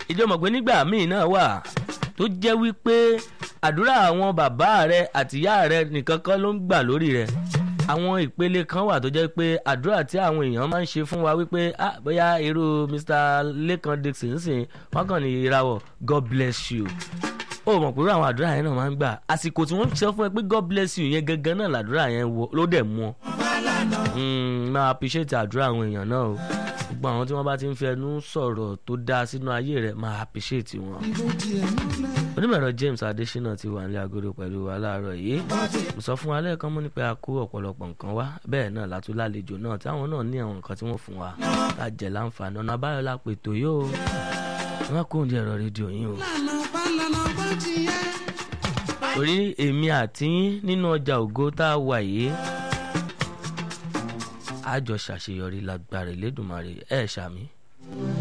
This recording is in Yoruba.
ìjọmọ̀ pé nígbà míì náà wà tó jẹ́ wípé àdúrà àwọn bàbá rẹ àtìyá rẹ nìkan kọ́ ló ń gbà lórí rẹ àwọn ìpele kan wà tó jẹ́ pé àdúrà tí àwọn èèyàn máa ń ṣe fún wa wípé ah bóyá irú Mr. Lekan Dixon sìn wọ́n kàn ní ìrawọ̀ God bless you ó mọ̀ pé irú àwọn àdúrà yẹn náà máa ń gbà àsìkò tí wọ́n sọ fún ẹ pé God bless you yẹn gangan náà làdúrà yẹn ló dẹ̀ mú ọ máa appreciate àdúrà àwọn èèyàn náà o gbogbo àwọn tí wọ́n bá ti ń fi ẹnu sọ̀rọ̀ tó dáa sínú ayé rẹ̀ máa appreciate wọn. onímọ̀rọ̀ James Adésínà ti wà nílé agodo pẹ̀lú wa láàárọ̀ yìí mo sọ fún wa lẹ́ẹ̀kan mú ní pé a kó ọ̀pọ̀lọpọ̀ nǹkan wá bẹ́ẹ̀ náà látú lálejò náà táwọn náà ní àwọn nǹkan tí wọ́n fún wa ká jẹ̀ láǹfààní ọ̀nà àbáyọ la pè tó yóò wọ́n kó oúnjẹ ẹ̀rọ rédíò yín o. orí èmi àti yín nínú ọjà ògo tá a wà yìí àjọ ṣàṣeyọrí lágbára Elédùmarè ẹ̀ ṣàmì.